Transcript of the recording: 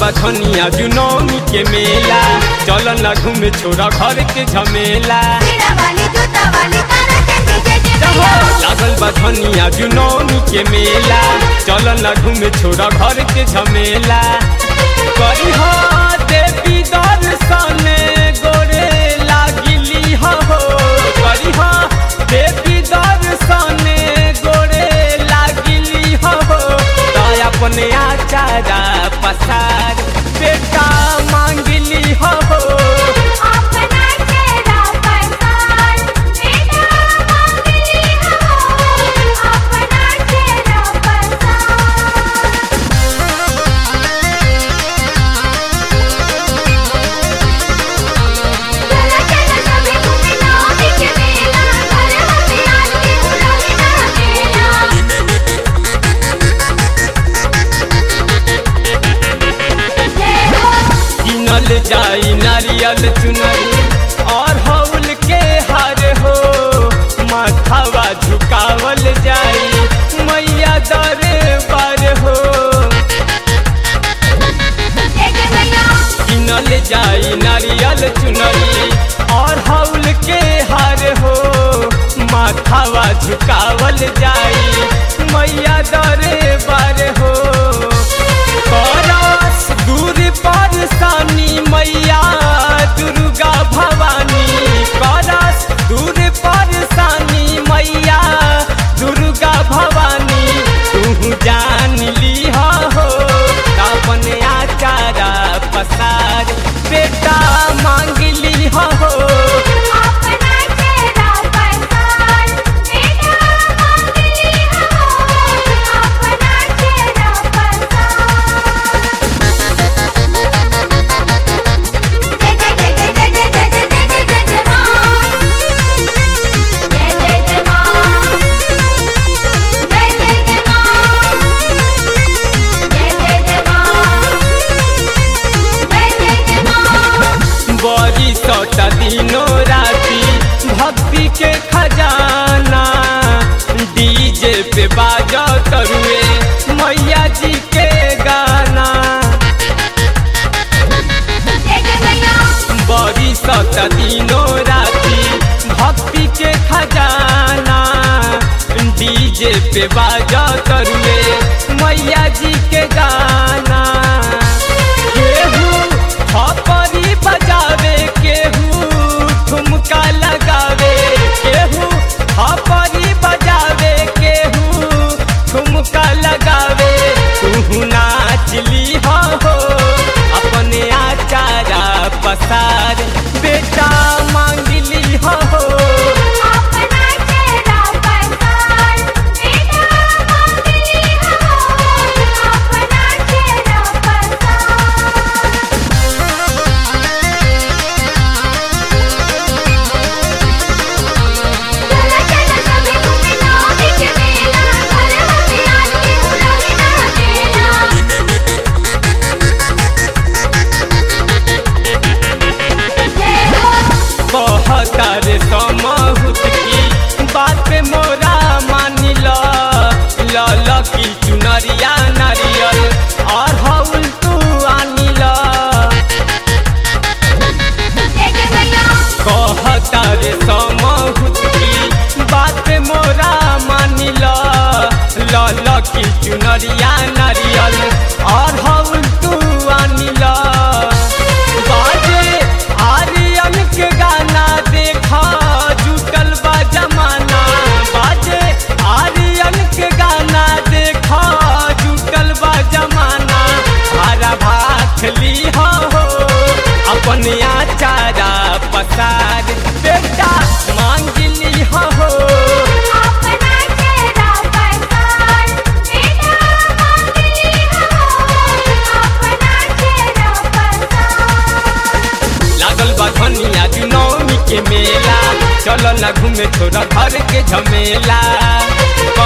बखनिया जुनौनी के मेला चल न घूमे छोरा घर के झमेला हीरा वाली जूता वाली तारा चंदी जय जय जहो मैया लागल बखनिया जुनौनी के मेला चल न घूमे छोरा घर के झमेला करी हो देवी दर्शन गोरे लागिली हो करी हो देवी दर्शन गोरे लागिली हो तो अपने आचारा पसार बेटा मांगली हो अपना चेहरा पहचान बेटा मांगली हो अपना चेहरा पहचान चला चला सभी घूमे नौमी के मेला घर हमें आरती उड़ावे ना अकेला जय हो किनल जाई नारियल चुनरी और हौल के हार हो माथावा झुकावल जाई मैया दरबार हो जय जय मैया किनल जाई नारियल चुनरी और हौल के हार हो माथावा झुकावल जाई मैया दरबार हो करस दूर परसानी मैया दुर्गा भवानी करस दूर परसानी मैया दुर्गा भवानी तू जान ली हो अपन आचारा पसार बेटा मांग ली हो अपना चेहरा पहचान बेटा मांगली हो अपना चेहरा पहचान जय जय जय जय जय जय जय जय जय जय जय मां जय जय जय मां जय जय जय मां जय जय जय मां जय जय जय मां बड़ी सौता दिनों राती भक्ति के खजाना डीजे पे बाजा तरुए मैया जी के गाना जय जय मैया बड़ी सौता दिनों राती भक्ति के खजाना डीजे पे बाजा तरुए मैया जी के गाना केहू थपरी बजावे केहू ठुमका लगावे केहू थपरी बजावे केहू ठुमका लगावे तू नाचली हो अपने आचारा पसार बेटा मांगली हो अपना चेहरा पहचान बेटा मांगली हो अपना चेहरा पहचान चला चला सभी घूमे नौमी के मेला घर हमें आरती उड़ावे ना अकेला जय हो कहतार समहुत की बात पे मोरा मानिल लल की चुनरिया नारियल और हौल तू आनिल जय जय मैया कहतार समहुत की बात पे मोरा मानिल लल की चुनरिया नारियल और हौल तू आनिल बाजे आर्यन के गाना देखा जुटल बा जमाना बाजे आर्यन के गाना देखा जुटल बा जमाना हरा भात ली हो अपन आचारा पसार बेटा मांग ली हो अपना चेहरा पहचान बेटा मांगली हो अपना चेहरा पहचान लागल बा धनिया नवमी के मेला चल न घूमे छोरा घर के झमेला